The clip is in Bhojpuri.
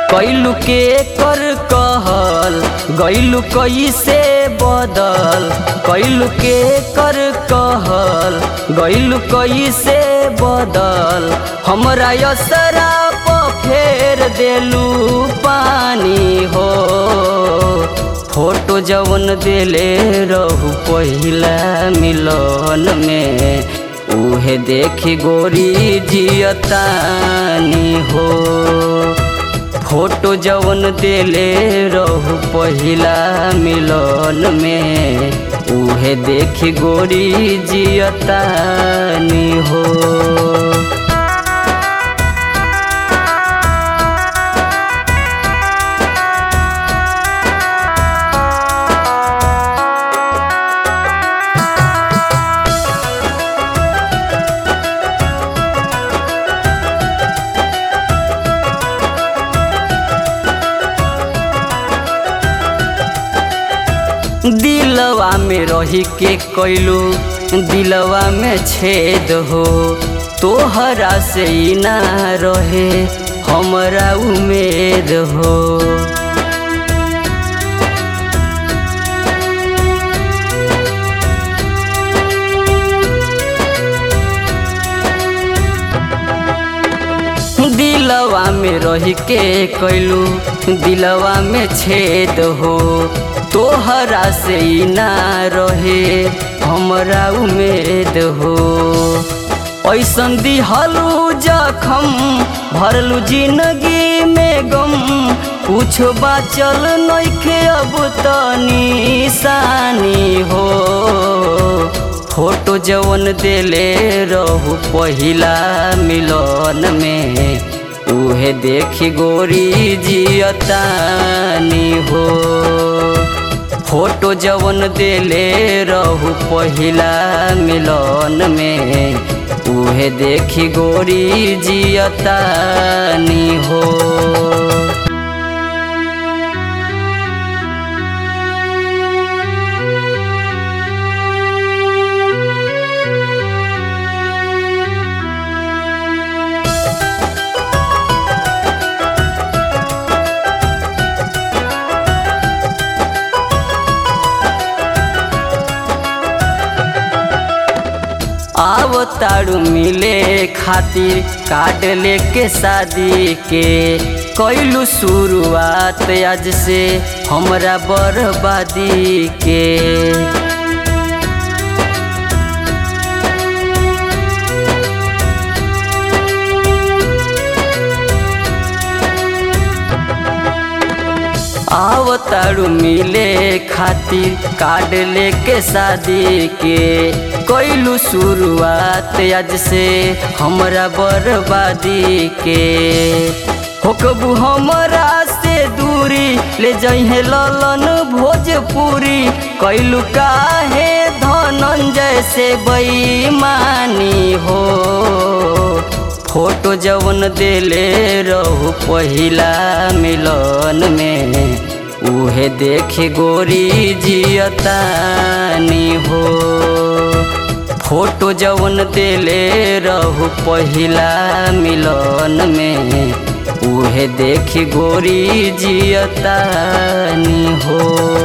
कैलू के कर कहल गैलू कैसे बदल कैलू के कर कहल गैलू कैसे बदल हमरा यसरा प फेर देलू पानी हो फोटो जवन देले रहू पहिला मिलन में उहे देखी गोरी जियतानी हो फोटो जवन देले रहू पहिला मिलन में उहे देखी गोरी जियतानी हो दिलवा में रही के कैलू दिलवा में छेद हो तोहरा से ही ना रहे हमरा उम्मीद हो दिलवा में रही के कैलू दिलवा में छेद हो तोहरा से ही ना रहे हमरा उम्मीद हो ऐसन दिहलू जखम भरलू जिंदगी में गम कुछ बाचल नइखे अब त निशानी हो फोटो जवन देले रहू पहिला मिलन में उहे देखी गोरी जियतानी हो फोटो जवन देले रहू पहिला मिलन में उहे देखी गोरी जियतानी हो आवताड़ू मिले खातिर कार्ड लेके शादी के कैलू शुरुआत आज से हमरा बर्बादी के आवताड़ू मिले खातिर कार्ड लेके शादी के कैलू शुरुआत आज से हमरा बर्बादी के होकबू हमरा से दूरी ले जहे ललन भोजपुरी कैलू काहे धनंजय से बेईमानी हो फोटो जवन देले रहू पहिला मिलन में उहे देखी गोरी जियतानी हो फोटो जवन देले रहू पहिला मिलन में उहे देखी गोरी जियतानी हो